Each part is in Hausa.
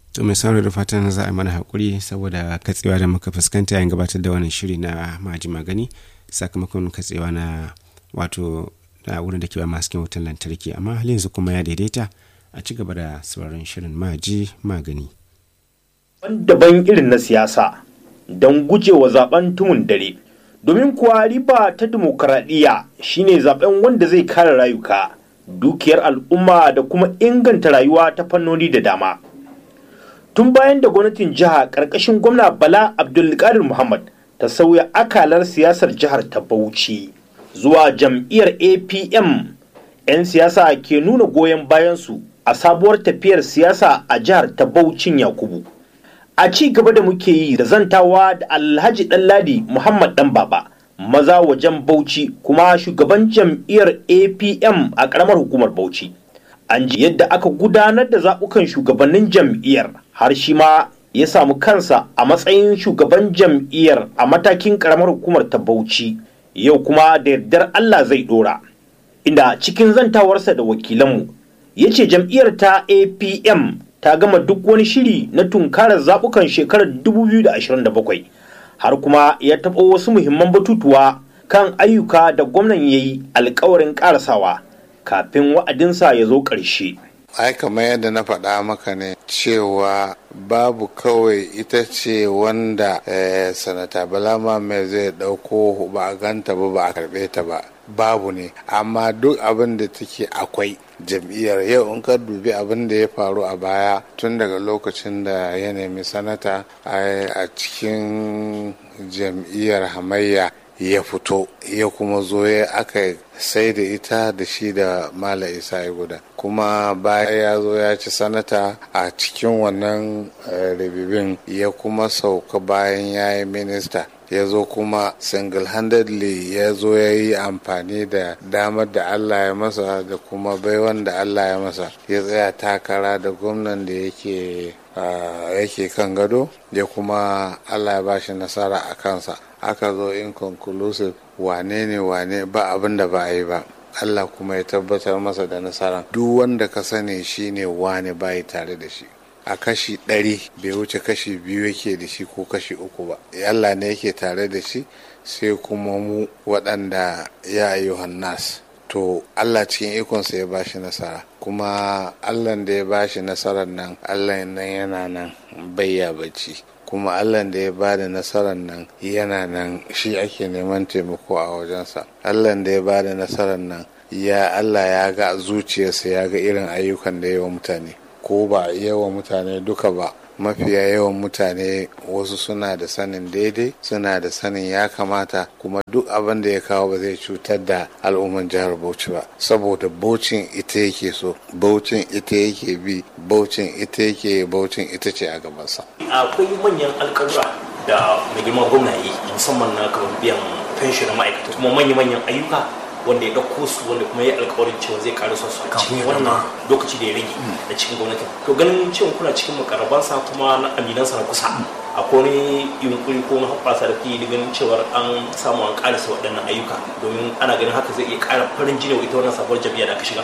to mai sauraro da fatan za a mana haƙuri saboda katsewa da muka fuskanta yayin gabatar da wannan shiri na maji magani sakamakon katsewa na wato na wurin da ke ba masu wutan lantarki amma halin yanzu kuma ya daidaita a ci gaba da sauraron shirin maji magani daban irin na siyasa don gujewa zaben tumun dare domin kuwa riba ta dimokuraɗiyya shine zaben wanda zai kare rayuka dukiyar al'umma da kuma inganta rayuwa ta fannoni da dama tun bayan da gwamnatin jiha ƙarƙashin gwamna bala abdulkadir muhammad ta sauya akalar siyasar jihar ta bauchi zuwa jam'iyyar apm 'yan siyasa ke nuna goyon bayansu a sabuwar tafiyar siyasa a jihar ta baucin yakubu a ci gaba da muke yi da zantawa da alhaji ɗanladi muhammad ɗan baba maza wajen bauchi kuma shugaban jam'iyyar apm a ƙaramar hukumar bauchi an ji yadda aka gudanar da zaɓukan shugabannin jam'iyyar har shi ma ya samu kansa a matsayin shugaban jam'iyyar a matakin ƙaramar hukumar ta bauchi yau kuma da yardar allah zai ɗora inda cikin zantawarsa da wakilanmu ya ce jam'iyyar ta apm ta gama duk wani shiri na tunkarar zaɓukan shekarar 2027 har kuma ya taɓa wasu muhimman batutuwa kan ayyuka da gwamnan ya yi alkawarin ƙarasawa kafin wa'adinsa ya zo ƙarshe. ai kamar yadda na faɗa maka ne cewa babu kawai ita ce wanda eh, sanata balama mai zai ɗauko ba a ganta ba ba a karɓe ta ba babu ne amma duk abin da take akwai jam'iyyar yau in ka dubi abin da ya faru a baya tun daga lokacin da ya nemi sanata a cikin jam'iyyar hamayya ya fito ya kuma zo ya aka sai da ita da shi da mala isa ya guda kuma baya ya zo ya ci sanata a cikin wannan ribibin ya kuma sauka bayan ya yi minista ya zo kuma single-handedly ya zo ya yi amfani da damar da allah ya masa da kuma baiwan da allah ya masa ya tsaya takara da gwamnan da yake yake kan gado ya kuma allah ya bashi nasara a kansa aka zo inconclusive wane ne wane ba abin da ba a yi ba allah kuma ya tabbatar masa da nasara duk wanda ka sani shine wane bayi tare da shi a kashi ɗari bai wuce kashi biyu yake da shi ko kashi uku ba allah ne yake tare da shi sai kuma mu waɗanda ya ayyuhan nas to allah cikin ikonsa ya bashi nasara kuma allah da ya bashi nasarar nan allah nan yana nan bayya bacci kuma allah da ya bada nasarar nan yana nan shi ake neman taimako a wajensa allah da ya bada nasarar nan ya allah ya ga zuciyarsa ya ga irin ayyukan da yawa mutane ko ba yawan mutane duka ba mafiya yawan mutane wasu suna da sanin daidai suna da sanin ya kamata kuma duk abin da ya kawo ba zai cutar da al'umman jihar bauchi ba saboda baucin ita yake so baucin ita yake bi baucin ita yake baucin ita ce a gabansa akwai manyan alƙawura da mai girma gwamna yi musamman na kamar biyan fenshi na ma'aikata kuma manya-manyan ayyuka wanda ya ɗauko su wanda kuma ya alkawarin cewa zai ƙara su a cikin wannan lokaci da ya rage na cikin gwamnati to ganin cewa kuna cikin makarabansa kuma na aminansa na kusa akwai wani yunkuri ko na hoɓɓasa da ke ganin cewar an samu an ƙarasa waɗannan ayyuka domin ana ganin haka zai iya ƙara farin jini wa ita wannan sabuwar jam'iyya da aka shiga.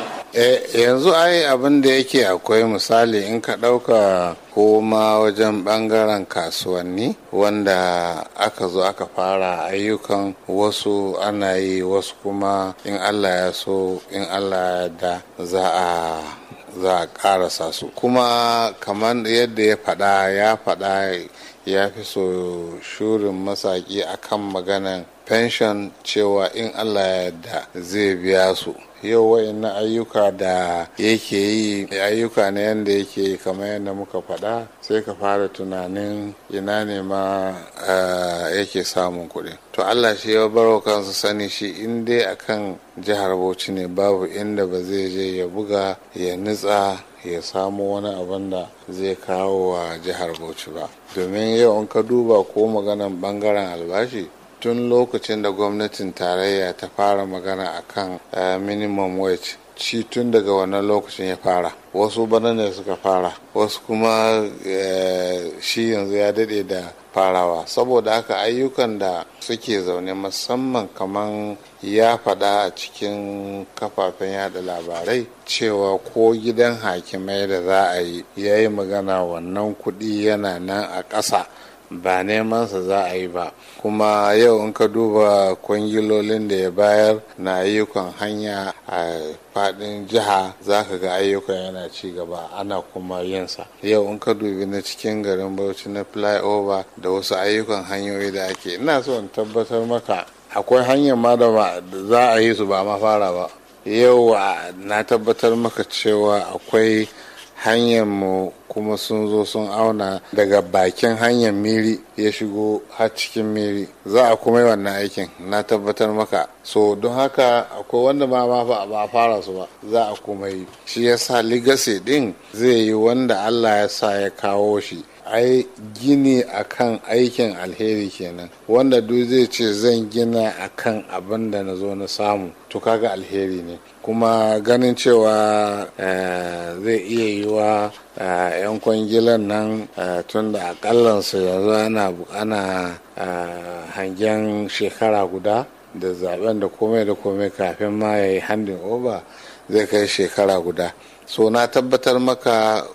yanzu ai abin da yake akwai misali in ka ɗauka ko ma wajen ɓangaren kasuwanni wanda aka zo aka fara ayyukan wasu ana yi wasu kuma in allah ya so in allah ya da za a za a karasa su kuma kamar yadda ya faɗa ya faɗa ya fi so shurin masaki akan maganan pension cewa in allah ya yarda zai biya su yau wayannan ayyuka da yake yi ayyuka ne yadda yake yi kamar yadda muka faɗa sai ka fara tunanin ina ne ma yake samun kuɗi to allah shi ya baro kansa sani shi in dai akan jihar bauchi ne babu inda ba zai je ya buga ya nutsa ya samu wani abin da zai kawo wa jihar bauchi ba domin yau in ka duba ko maganan bangaren albashi tun lokacin da gwamnatin tarayya ta fara magana akan minimum wage ci tun daga wannan lokacin ya fara wasu bana ne suka fara wasu kuma shi yanzu ya daɗe da farawa saboda haka ayyukan da suke zaune musamman kaman ya faɗa a cikin kafafen yada labarai cewa ko gidan hakimai da za a yi ya yi magana wannan kuɗi yana nan a ƙasa ba nemansa za a yi ba kuma yau in ka duba kwangilolin da ya bayar na ayyukan hanya a fadin jiha za ka ga ayyukan yana ci gaba ana kuma yinsa yau in ka dubi na cikin garin bauchi na flyover da wasu ayyukan hanyoyi da ake ina so in tabbatar maka akwai hanyar ma da za a yi su ba ma fara ba yau na tabbatar maka cewa akwai hanyar mu kuma sun zo sun auna daga bakin hanyar miri ya shigo har cikin miri za a kuma yi wannan aikin na tabbatar maka so don haka akwai wanda ma ba a fara su ba za a kuma yi shi yasa legacy din zai yi wanda allah ya sa ya kawo shi ai gini akan aikin alheri kenan wanda duk zai ce zan gina akan abin da na zo na samu to kaga alheri ne kuma ganin cewa zai iya yi wa yan kwangilan nan tun da akallansu yanzu ana ana hangen shekara guda da zaben da komai da komai kafin ma ya yi handin over zai kai shekara guda so na tabbatar maka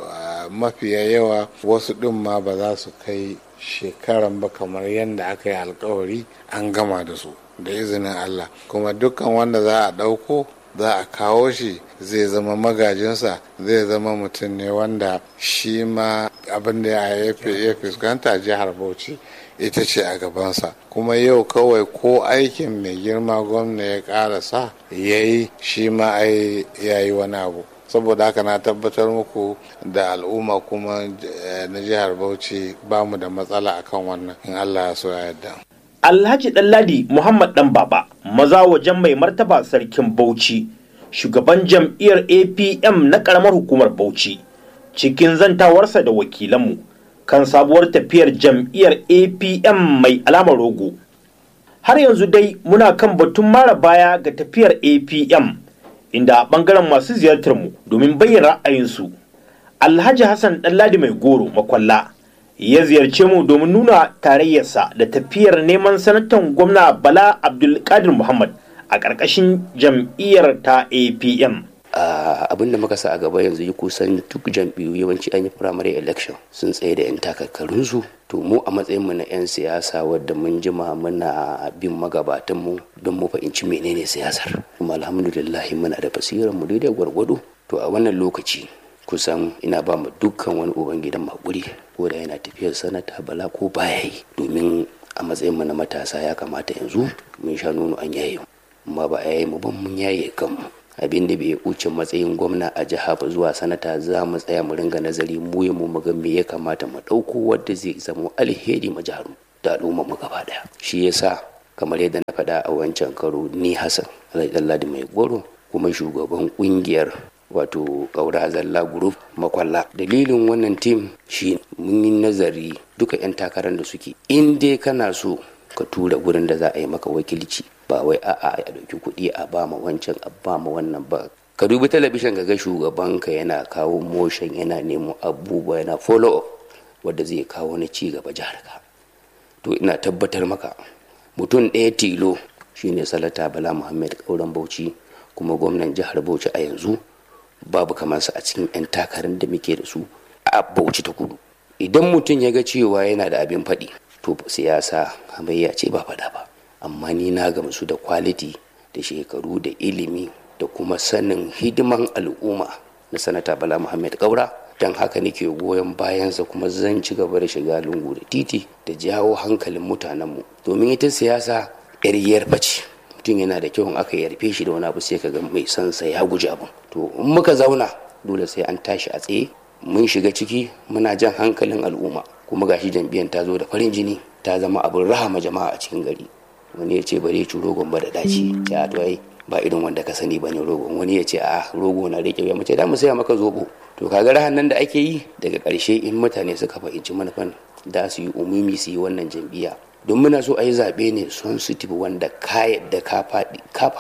mafiya yawa wasu ɗin ma ba za su kai shekaran ba kamar yadda aka yi alkawari an gama da su da izinin Allah kuma dukkan wanda za a ɗauko za a kawo shi zai zama magajinsa zai zama mutum ne wanda shi ma abin da ya fuskanta jihar bauchi ita ce a gabansa kuma yau kawai ko aikin mai girma gwamna ya karasa ya yi shi ma ai ya yi wani abu saboda haka na tabbatar muku da al'umma kuma na jihar bauchi ba mu da matsala akan wannan in allah ya so ya yarda alhaji ɗanladi muhammad ɗan baba maza wajen mai martaba sarkin bauchi shugaban jam'iyyar apm na ƙaramar hukumar bauchi cikin zantawarsa da wakilanmu kan sabuwar tafiyar jam'iyyar apm mai alamar rogo har yanzu dai muna kan batun mara baya ga tafiyar apm inda a ɓangaren masu ziyartar mu domin bayyana ra'ayinsu alhaji hassan ɗanladi mai goro makwalla ya ziyarce mu domin nuna tarayyarsa da tafiyar neman sanatan gwamna bala abdulkadir muhammad a ƙarƙashin jam'iyyar ta apm abin da muka sa a gaba yanzu yi kusan duk jam'iyyu yawanci an yi primary election sun tsaye da 'yan takarkarunsu to mu a matsayin mu na 'yan siyasa wadda mun jima muna bin magabatan mu don mu fahimci menene siyasar kuma alhamdulillah muna da basirar mu daidai gwargwado to a wannan lokaci kusan ina ba mu dukkan wani uban gidan makuri ko da yana tafiyar sanata bala ko baya yi domin a matsayin mu na matasa ya kamata yanzu mun sha nono an yaye amma ba a yaye mu ban mun yaye kanmu abin da bai wuce matsayin gwamna a jiha ba zuwa sanata za mu tsaya mu ringa nazari mu ya mu ga me ya kamata mu ɗauko wadda zai zama alheri ma jihar da al'umma mu gaba daya shi yasa kamar yadda na faɗa a wancan karo ni hassan alhaji mai goro kuma shugaban kungiyar wato ƙaura zalla group makwalla dalilin wannan tim shi mun yi nazari duka 'yan takarar da suke in dai kana so ka tura gurin da za a yi maka wakilci ba wai a'a a ɗauki kuɗi a ba ma wancan a ba ma wannan ba ka dubi talabishin ga shugabanka yana kawo motion yana nemo abubuwa yana follow up wadda zai kawo na ci gaba jihar ka to ina tabbatar maka mutum ɗaya tilo shine salata bala muhammad kauran bauchi kuma gwamnan jihar bauchi a yanzu babu kamar sa a cikin 'yan takarar da muke da su a bauchi ta kudu idan mutum ya ga cewa yana da abin faɗi to siyasa hamayya ce ba faɗa ba amma ni na gamsu da kwaliti da shekaru da ilimi da kuma sanin hidiman al'umma na sanata bala muhammad kaura don haka nake goyon bayansa kuma zan ci gaba da shiga lungu da titi da jawo hankalin mutanenmu domin ita siyasa yar yarfa ce mutum yana da kyau in aka yarfe shi da wani abu sai ka ga mai sansa ya guji abin to in muka zauna dole sai an tashi a tsaye mun shiga ciki muna jan hankalin al'umma kuma gashi jam'iyyar ta zo da farin jini ta zama abin rahama jama'a a cikin gari wani ya ce bari ci rogon ba da daci ya to ai ba irin wanda ka sani bane rogon wani ya ce a rogo na rike ya mace da mu saya maka zobo to kaga rahan nan da ake yi daga ƙarshe in mutane suka fahimci manufan da su yi umumi su yi wannan jam'iyya don muna so a yi zaɓe ne sensitive wanda ka yadda ka faɗi ka faɗi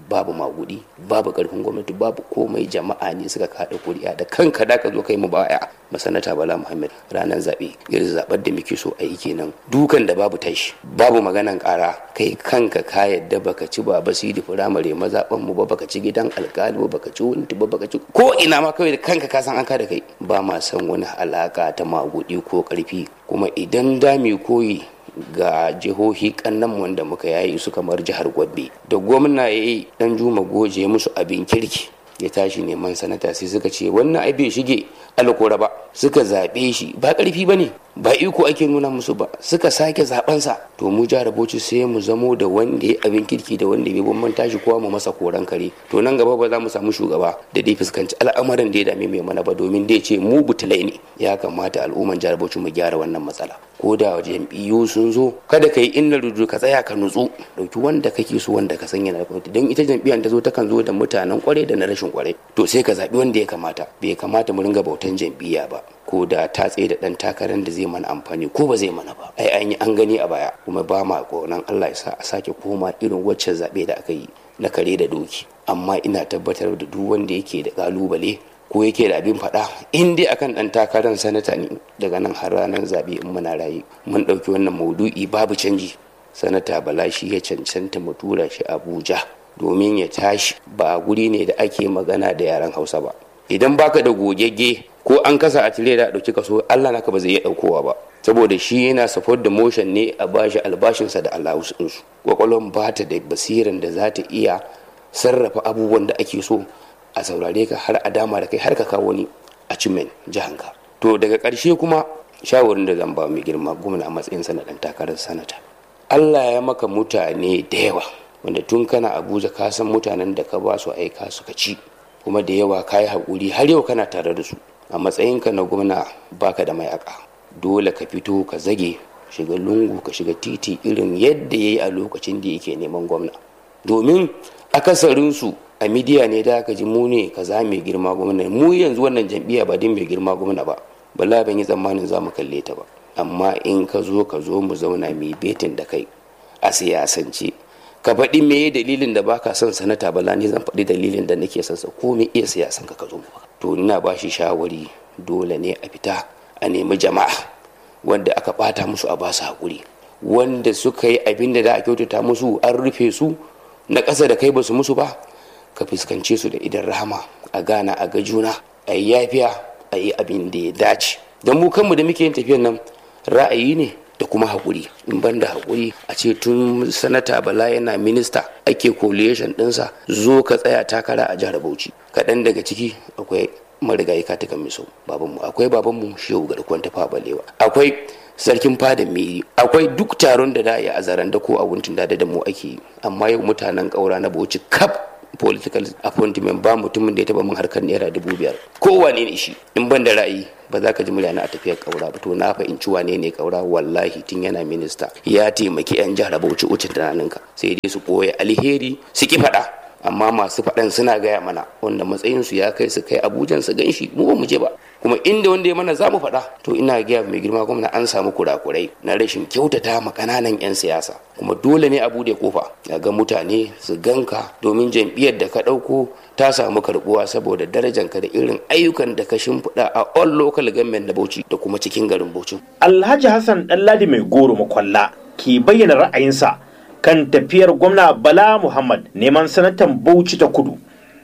babu magudi babu karfin gwamnati babu komai jama'a ne suka kada kuri'a da kanka da ka zo kai mu baya masanata bala muhammad ranar zaɓe irin zaɓar da muke so a yi kenan dukan da babu tashi babu maganan ƙara kai kanka ka yadda baka ci ba basiri firamare mazaɓan mu ba baka ci gidan alƙali ba baka ci wani ba baka ci ko ina ma kawai da kanka ka san an ka da kai ba ma san wani alaka ta magudi ko ƙarfi kuma idan da mu koyi ga jihohi kannan wanda muka yayi su kamar jihar Gombe da gwamna ya yi dan juma goje musu abin kirki ya tashi neman sanata sai suka ce wannan ai bai shige alkora ba suka zaɓe shi ba ƙarfi ba ne ba iko ake nuna musu ba suka sake zaɓensa to mu jihar bauchi sai mu zamo da wanda ya abin kirki da wanda bai bambanta shi kowa mu masa koran kare to nan gaba ba za mu samu shugaba da dai fuskanci al'amarin da ya dame mai mana ba domin dai ce mu butulai ne ya kamata al'umman jihar bauchi mu gyara wannan matsala ko da jam'iyyu sun zo kada ka yi inna rudu ka tsaya ka nutsu dauki wanda kake so wanda ka sanya na gwamnati don ita jam'iyyar ta zo ta kan zo da mutanen kware da na rashin kware to sai ka zaɓi wanda ya kamata bai kamata mu ringa bautan jam'iyya ba ko da ta tsaye da ɗan takarar da zai mana amfani ko ba zai mana ba ai an yi an gani a baya kuma ba ma ƙaunar Allah ya sa a sake koma irin waccan zaɓe da aka yi na kare da doki amma ina tabbatar da duk wanda yake da ƙalubale ko yake da abin faɗa in dai akan ɗan takarar sanata ne daga nan har ranar zaɓe in muna rayu mun ɗauki wannan maudu'i babu canji sanata bala shi ya cancanta mu tura shi abuja domin ya tashi ba guri ne da ake magana da yaren hausa ba idan baka da gogegge ko an kasa a tire da ɗauki kaso allah naka ba zai iya ɗaukowa ba saboda shi yana support da motion ne a bashi albashinsa da alawusinsu kwakwalwan ba ta da basiran da za ta iya sarrafa abubuwan da ake so a saurare ka har a dama da kai har ka kawo ni a cimen jihanka to daga ƙarshe kuma shawarin da zan ba mai girma gwamna a matsayin sanadan takarar sanata allah ya maka mutane da yawa wanda tun kana abuja ka san mutanen da ka ba su aika suka ci kuma da yawa ka yi haƙuri har yau kana tare da su a matsayinka na gwamna baka da mayaka dole ka fito ka zage shiga lungu ka shiga titi irin yadda ya yi a lokacin da yake neman gwamna domin akasarinsu a midiya ne da aka ji mu ne kaza mai girma gwamna mu yanzu wannan jam'iyya ba din mai girma gwamna ba bala ban yi tsammanin za mu kalle ta ba amma in ka zo ka zo mu zauna mai betin da kai a siyasance ka faɗi me dalilin da baka son sanata bala ne zan faɗi dalilin da nake son sa ko me iya siyasan ka ka zo mu to ina ba shi shawari dole ne a fita a nemi jama'a wanda aka bata musu a basu hakuri wanda suka yi abin da da a kyautata musu an rufe su na ƙasa da kai ba su musu ba ka fuskance su da idan rahama a gana a ga juna a yi yafiya a yi abin da ya dace don mu kanmu da muke yin tafiyan nan ra'ayi ne da kuma haƙuri in ban da haƙuri a ce tun sanata bala yana minista ake coalition ɗinsa zo ka tsaya takara a jihar bauchi kaɗan daga ciki akwai marigayi katikan miso babanmu akwai babanmu shehu garkuwan tafa balewa akwai sarkin fada miri akwai duk taron da da ya a zaren da ko a wuntun da da mu ake yi amma yau mutanen ƙaura na bauchi kaf political appointment ba mutumin da ya taba min harkar naira dubu biyar kowane ne shi in ban da ra'ayi ba za ka ji murya na a tafiyar kaura ba to na fahimci wane ne kaura wallahi tun yana minista ya taimaki yan jihar bauchi ucin tunaninka sai dai su koya alheri su ki faɗa amma masu faɗan suna gaya mana wanda matsayinsu ya kai su kai abujan su gan shi mu ba mu je ba kuma inda wanda ya mana za mu faɗa to ina gaya mai girma gwamna an samu kurakurai na rashin kyautata ma ƙananan 'yan siyasa kuma dole ne a bude kofa ya ga mutane su ganka domin jam'iyyar da ka ɗauko ta samu karbuwa saboda darajanka da irin ayyukan da ka shimfiɗa a all local government na bauchi da kuma cikin garin bauchi alhaji hassan ɗanladi mai goro makwalla ke bayyana ra'ayinsa kan tafiyar gwamna bala muhammad neman sanatan bauchi ta kudu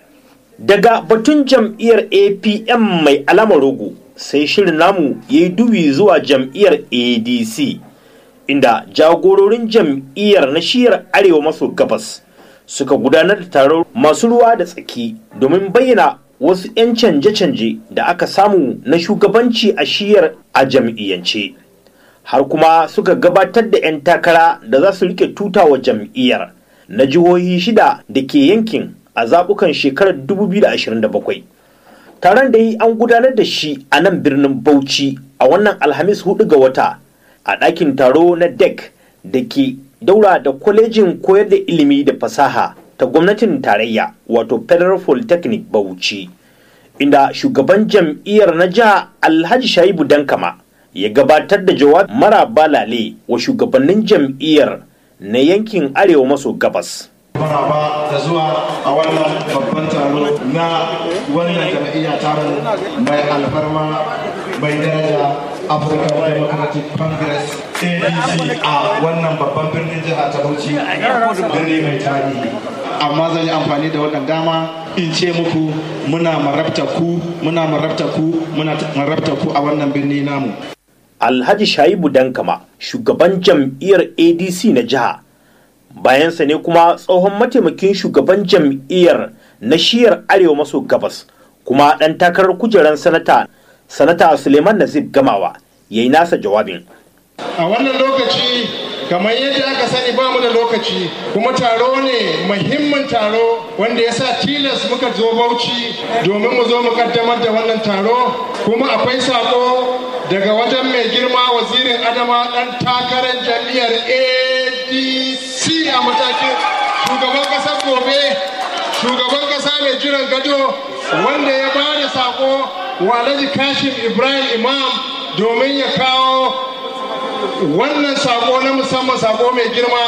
daga batun jam'iyyar apm mai alamar rogo sai shirin namu ya yi dubi zuwa jam'iyyar adc inda jagororin jam'iyyar na shiyar arewa maso gabas suka gudanar da taron masu ruwa da tsaki domin bayyana wasu 'yan canje-canje da aka samu na shugabanci a shiyar a jam'iyyance har kuma suka gabatar da 'yan takara da za su rike tutawa jam'iyyar na jihohi shida da ke yankin a zaɓukan shekarar 2027 taron da yi an gudanar da shi a nan birnin bauchi a wannan alhamis 4 ga wata a ɗakin taro na dec da ke daura da kwalejin koyar da ilimi da fasaha ta gwamnatin tarayya wato federal polytechnic bauchi inda shugaban jam'iyyar na jiha alhaji shaibu dankama ya gabatar da jawab mara balale wa shugabannin jam'iyyar na yankin arewa maso gabas maraba da zuwa a wannan babban taro na wannan jam'iyya tamu mai alfarma mai daraja African Democratic Congress ADC a wannan babban birnin jiha ta Bauchi birni mai tarihi amma zan yi amfani da wannan dama in ce muku muna marabta ku muna marabta ku muna marabta ku a wannan birni namu alhaji shaibu dankama shugaban jam'iyyar adc na jiha bayansa ne kuma tsohon mataimakin shugaban jam'iyyar na shiyar arewa maso gabas kuma ɗan takarar kujerar sanata sanata suleiman nazib gamawa ya yi nasa jawabin a wannan lokaci kamar yadda aka sani ba mu da lokaci kuma taro ne muhimmin taro wanda ya sa tilas muka zo bauchi domin mu zo mu kaddamar da wannan taro kuma akwai sako daga wajen mai girma wazirin adama dan takarar jam'iyyar adc a matakin shugaban kasar gobe shugaban kasa mai jiran gado wanda ya ba da sako wa alhaji kashim ibrahim imam domin ya kawo wannan sako na musamman sako mai girma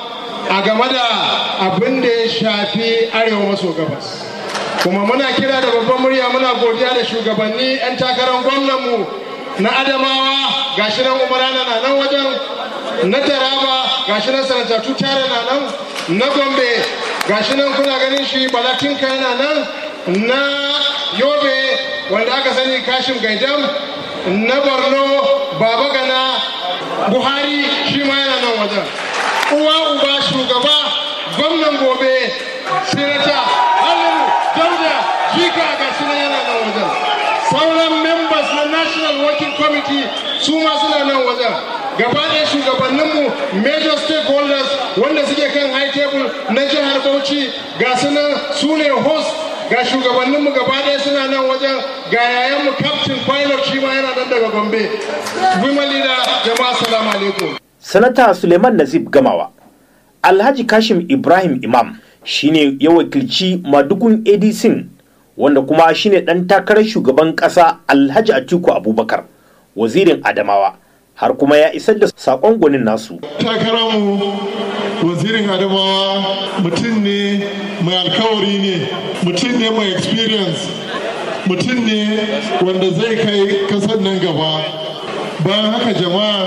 a game da abin da ya shafi arewa maso gabas kuma muna kira da babban murya muna godiya da shugabanni 'yan takarar gwamnanmu na adamawa gashi nan umarana na nan wajen na taraba gashi nan sanatatu tare na nan na gombe gashi nan kuna ganin shi balatinka yana nan na yobe wanda aka sani kashin gaidam na borno baba gana buhari shi ma yana nan wajen uwa uba shugaba gwamnan gobe sinata hannun dauda jika ga shi yana nan wajen sauran members na national working committee su ma suna nan wajen gaba ɗaya shugabanninmu major stakeholders wanda suke kan high table na jihar bauchi ga su nan su ne host ga shugabanninmu gaba ɗaya suna nan wajen ga yayanmu captain pilot shi ma yana nan daga gombe women leader jama'a salamu alaikum sanata suleiman nazib gamawa alhaji kashim ibrahim imam shine ya wakilci madugun adc wanda kuma shine ɗan takarar shugaban ƙasa alhaji atiku abubakar wazirin adamawa har kuma ya isar da saƙon gwanin nasu takararmu wazirin adamawa mutum ne mai alkawari ne mutum ne mai experience mutum ne wanda zai kai kasar nan gaba bayan haka jama'a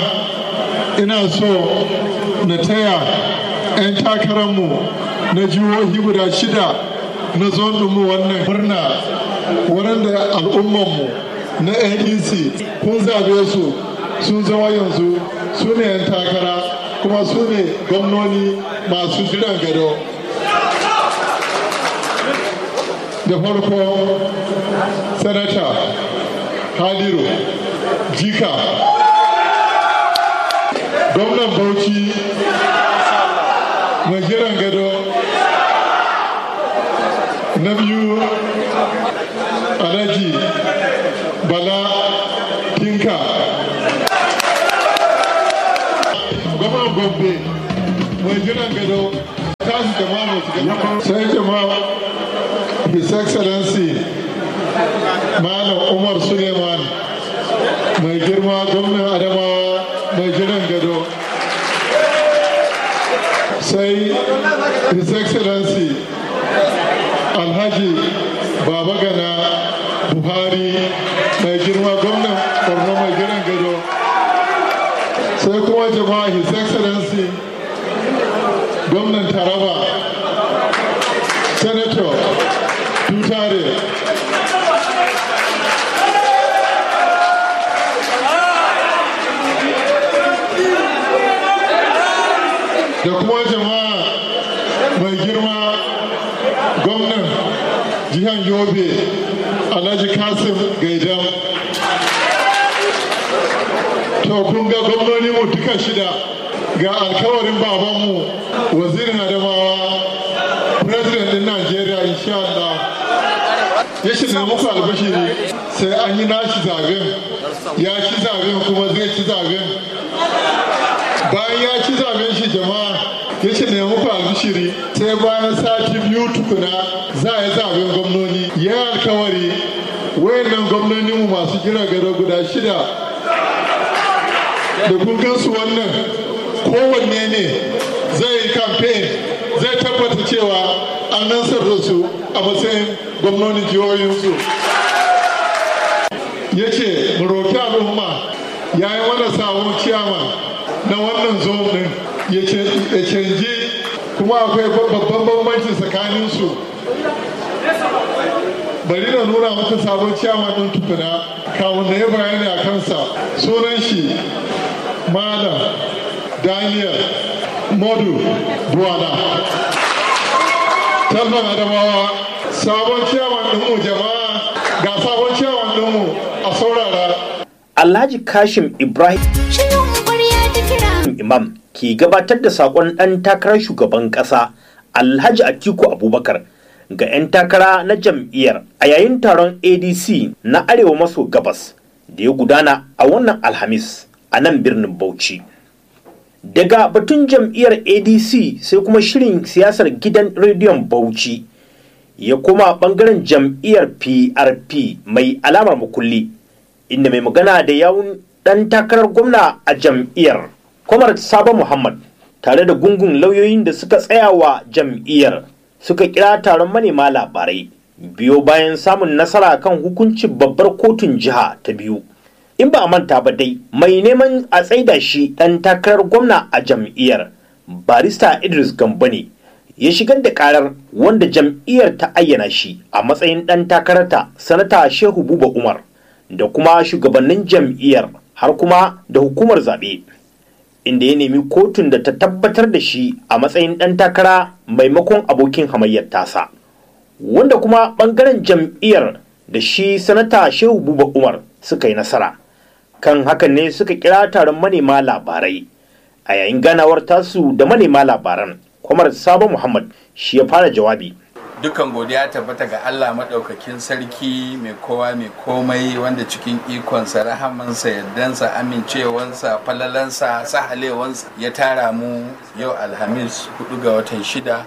ina so na taya 'yan takararmu na jihohi guda shida na mu wannan murna waɗanda al'ummanmu na adc kun zabe su sun zama yanzu su ne 'yan takara kuma su ne gwamnoni masu jiran gado da farko sanata haliru jika gwamnan bauchi mai jiran gado na biyu alhaji bala tinka gwamnan gombe mai jiran gado tasu jama'a mai shiga sai jama'a his excellency malam umar suleiman mai girma gwamnan adamawa mai jiran gado sai his excellency alhaji baba gana buhari mai girma gwamnan borno mai jiran gado sai kuma jama'a his excellency gwamnan taraba senator tutare da kuma jama'a mai girma gwamnan jihar yobe alhaji kasim gaidam to kun ga gwamnoni mu duka shida ga alkawarin babanmu wazirin adamawa president din najeriya insha Allah ya shi muku albashiri sai an yi nashi zaben ya ci zaben kuma zai ci zaben bayan ya ci zaben shi jama'a ya ce ne muku albishiri sai bayan sati biyu tukuna za a yi zaben gwamnoni ya alkawari wayannan gwamnoni mu masu jira gado guda shida da kun gansu wannan kowanne ne zai yi campaign zai tabbata cewa an nansar da su a matsayin gwamnonin jihohinsu ya ce mu roki al'umma ya yi mana sabon ciyaman na wannan zonin ya canji kuma akwai babban bambanci tsakaninsu bari na nuna maka sabon ciyaman ɗin tukuna kamun da ya bayani a kansa sunan shi malam daniel modu duwana talban adamawa sabon ciyaman ɗinmu jama'a ga sabon ciyaman ɗinmu a saurara alhaji kashim ibrahim imam ke gabatar da sakon ɗan takarar shugaban ƙasa alhaji atiku abubakar ga 'yan takara na jam'iyyar a yayin taron adc na arewa maso gabas da ya gudana a wannan alhamis a nan birnin bauchi daga batun jam'iyyar adc sai kuma shirin siyasar gidan rediyon bauchi ya koma bangaren jam'iyyar prp mai alamar makulli inda mai magana da yawun dan takarar gwamna a jam'iyyar kwamar sabo muhammad tare da gungun lauyoyin da suka tsaya wa jam'iyyar suka kira taron manema labarai biyo bayan samun nasara kan hukuncin babbar kotun jiha ta biyu in ba a manta ba dai mai neman a tsaida shi ɗan takarar gwamna a jam'iyyar barista idris gambo ne ya shigar da karar wanda jam'iyyar ta ayyana shi a matsayin ɗan takararta sanata shehu buba umar da kuma shugabannin jam'iyyar har kuma da hukumar zaɓe inda ya nemi kotun da ta tabbatar da shi a matsayin ɗan takara maimakon abokin hamayyar tasa wanda kuma ɓangaren jam'iyyar da shi sanata shehu buba umar suka yi nasara kan hakan ne suka kira taron manema labarai a yayin ganawar tasu da manema labaran kwamar sabo muhammad shi ya fara jawabi dukan godiya tabbata ga Allah maɗaukakin sarki mai kowa mai komai wanda cikin ikonsa rahamansa yardansa amincewansa falalansa sahalewansa ya tara mu yau alhamis 4 ga watan 6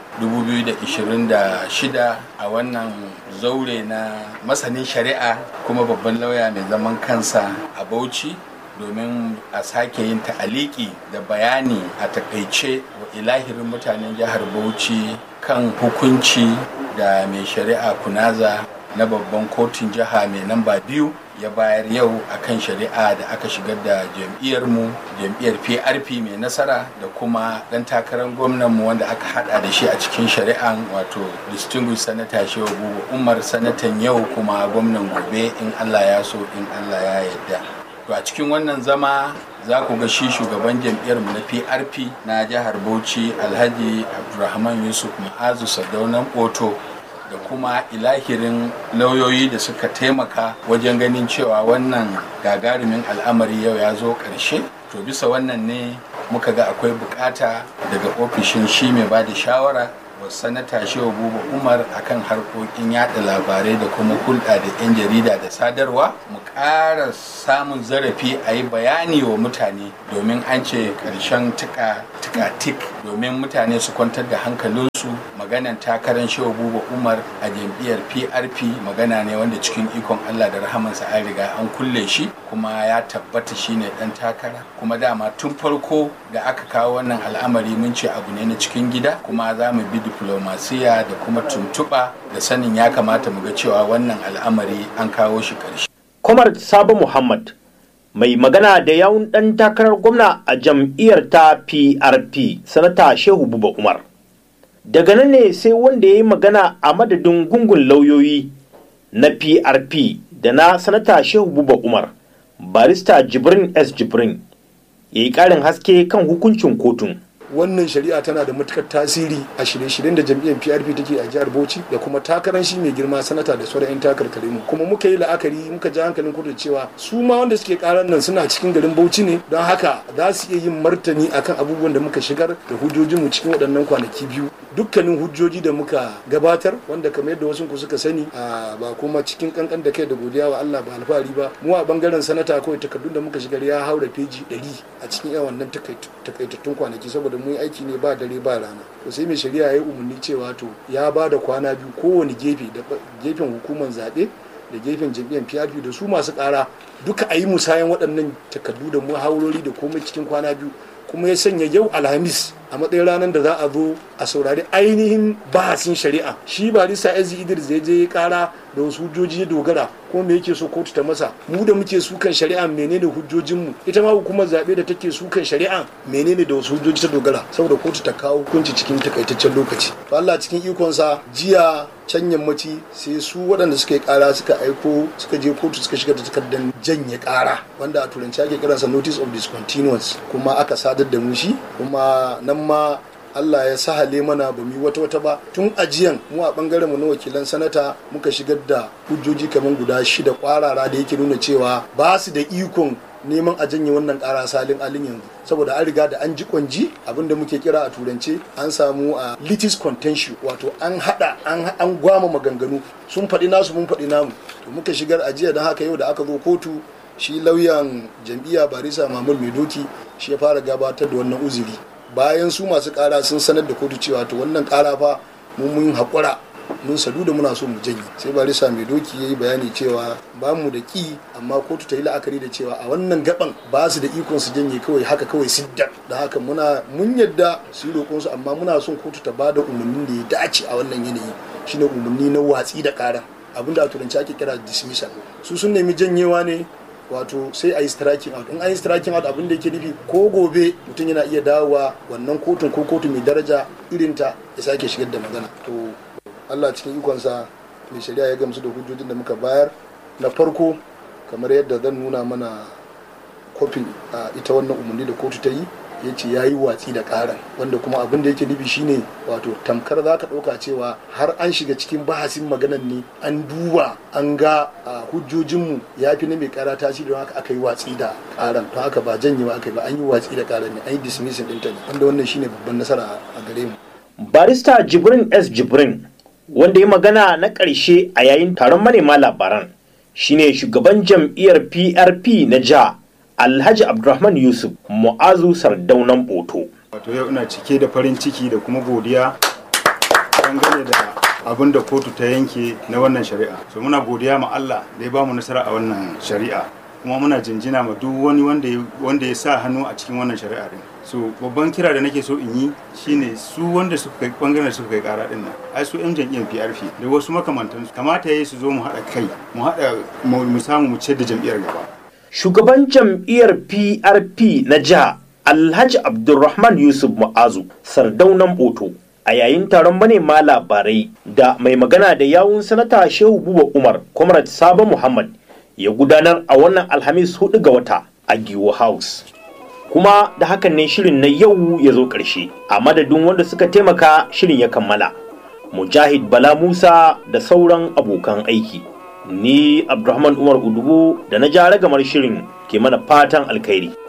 2026 a wannan zaure na masanin shari'a kuma babban lauya mai zaman kansa a bauchi domin a sake yin ta'aliki da bayani a takaice wa ilahirin mutanen jihar bauchi kan hukunci da mai shari'a kunaza na babban kotun jiha mai namba biyu ya bayar yau a kan shari'a da aka shigar da jam'iyyarmu jam'iyyar prp mai nasara da kuma ɗan takarar gwamnanmu wanda aka hada da shi a cikin shari'an wato distinguished senator shehu bubu umar sanatan yau kuma gwamnan gobe in allah ya so in allah ya yarda to a cikin wannan zama za ku ga shi shugaban jam'iyyarmu na prp na jihar bauchi alhaji abdulrahman yusuf ma'azu sadaunan oto da kuma ilahirin lauyoyi da suka taimaka wajen ganin cewa wannan gagarumin al'amari yau ya zo ƙarshe to bisa wannan ne muka ga akwai bukata daga ofishin shi mai ba da shawara wa sanata shehu buba umar akan harkokin yada labarai da kuma hulɗa da 'yan jarida da sadarwa mu ƙara samun zarafi a yi bayani wa mutane domin an ce ƙarshen tika tik domin mutane su kwantar da hankalinsu maganan takarar shehu buba umar a jam'iyyar prp magana ne wanda cikin ikon allah da rahamansa an riga an kulle shi kuma ya tabbata shine dan takara kuma dama tun farko da aka kawo wannan al'amari mun ce abu ne na cikin gida kuma za mu bi diplomasiya da kuma tuntuɓa da sanin ya kamata mu ga cewa wannan al'amari an kawo shi ƙarshe. Kwamar Sabo Muhammad mai magana da yawun ɗan takarar gwamna a jam'iyyar ta PRP sanata Shehu Buba Umar. Daga nan ne sai wanda ya yi magana a madadin gungun lauyoyi na PRP da na sanata Shehu Buba Umar, barista Jibrin S. Jibrin, ya yi ƙarin haske kan hukuncin kotun. wannan shari'a tana da matukar tasiri a shirye-shiryen da jam'iyyar PRP take a jihar Bauchi da kuma takarar shi mai girma sanata da sauran 'yan takarkare mu kuma muka yi la'akari muka ji hankalin kudu cewa su ma wanda suke karar nan suna cikin garin Bauchi ne don haka za su iya yin martani akan abubuwan da muka shigar da hujjojin mu cikin waɗannan kwanaki biyu dukkanin hujjoji da muka gabatar wanda kamar yadda wasu ku suka sani ba kuma cikin kankan da kai da godiya wa Allah ba alfahari ba mu a bangaren sanata kawai takardun da muka shigar ya haura feji 100 a cikin yawan nan takaitattun kwanaki saboda mun yi aiki ne ba dare ba rana to sai mai shari'a ya yi umarni cewa to ya ba da kwana biyu kowane gefe da gefen hukumar zaɓe da gefen jam'iyyar PRP da su masu ƙara duka a yi musayan waɗannan takardu da muhawarori da komai cikin kwana biyu kuma ya sanya yau alhamis a matsayin ranar da za a zo a saurari ainihin bahasin shari'a shi barista ezi idris ya je ya kara da wasu hujjoji ya dogara ko me yake so kotu ta masa mu da muke sukan shari'a menene hujjojinmu ita ma hukumar zaɓe da take sukan shari'a menene da wasu hujjoji ta dogara saboda kotu ta kawo hukunci cikin takaitaccen lokaci to Allah cikin ikonsa jiya can yammaci sai su waɗanda suka yi ƙara suka aiko suka je kotu suka shiga da takardar janye ƙara wanda a turanci ake kiransa notice of discontinuance kuma aka sadar da mu shi kuma nan ma Allah ya sahale mana ba mu wata wata ba tun ajiyan mu a bangaren mu na wakilan sanata muka shigar da hujjoji kamar guda shida kwarara da yake nuna cewa ba su da ikon neman a janye wannan kara salin alin yanzu saboda an riga da an ji kwanji abinda muke kira a turance an samu a litis contentious wato an hada an gwama maganganu sun faɗi nasu mun faɗi namu to muka shigar ajiya don haka yau da aka zo kotu shi lauyan jam'iyya barisa mamul mai doki shi ya fara gabatar da wannan uzuri bayan su masu kara sun sanar da kotu cewa to wannan kara fa mun mun haƙura mun sadu da muna so mu janye sai barisa mai doki ya yi bayani cewa ba mu da ki amma kotu ta yi la'akari da cewa a wannan gaban ba su da ikon su janye kawai haka kawai siddar da haka muna mun yadda su yi roƙon su amma muna son kotu ta ba da umarnin da ya dace a wannan yanayi shine umarni na watsi da karan abinda a turanci ake kira dismissal su sun nemi janyewa ne wato sai a yi striking out in an yi striking out abin da yake nufi ko gobe mutum yana iya dawowa wannan kotun ko kotu mai daraja irinta ya sake shigar da magana to allah cikin ikonsa mai shari'a ya gamsu da hujjojin da muka bayar na farko kamar yadda zan nuna mana kofin a ita wannan umarni da kotu ta yi ya ce ya yi watsi da karan wanda kuma abin da yake nufi shine wato tamkar za ka ɗauka cewa har an shiga cikin bahasin maganan ne an duba an ga hujjojinmu ya fi na mai kara tasiri don haka aka yi watsi da karan to haka ba janyewa aka yi ba an yi watsi da karan ne an yi dismissing ɗinta ne wanda wannan shine babban nasara a gare mu barista jibrin s jibrin wanda ya magana na ƙarshe a yayin taron manema labaran shine shugaban jam'iyyar prp na jiha Alhaji Abdulrahman Yusuf Mu'azu Sardaunan Boto. Wato yau ina cike da farin ciki da kuma godiya dangane da abin da kotu ta yanke na wannan shari'a. So muna godiya ma Allah da ya bamu nasara a wannan shari'a. kuma muna jinjina ma duk wani wanda ya sa hannu a cikin wannan shari'a din. So babban kira da nake so in yi shine su wanda suka kai bangaren suka kai kara din nan. Ai su 'yan jam'iyyar PRP da wasu makamantansu kamata yayi su zo mu haɗa kai mu haɗa mu samu mu ciyar da jam'iyyar gaba. shugaban jam'iyyar PRP na jiha Alhaji Abdulrahman Yusuf Mu'azu sardaunan Boto a yayin taron manema labarai da mai magana da yawun sanata Shehu Buba Umar Comrade Sabo Muhammad ya gudanar a wannan Alhamis hudu ga wata a Giwo House. Kuma da hakan ne shirin na yau ya zo ƙarshe a madadin wanda suka taimaka shirin ya kammala. Mujahid Bala Musa da sauran abokan aiki. ni abdulrahman umar udubu da na ja ragamar shirin ke mana fatan alkhairi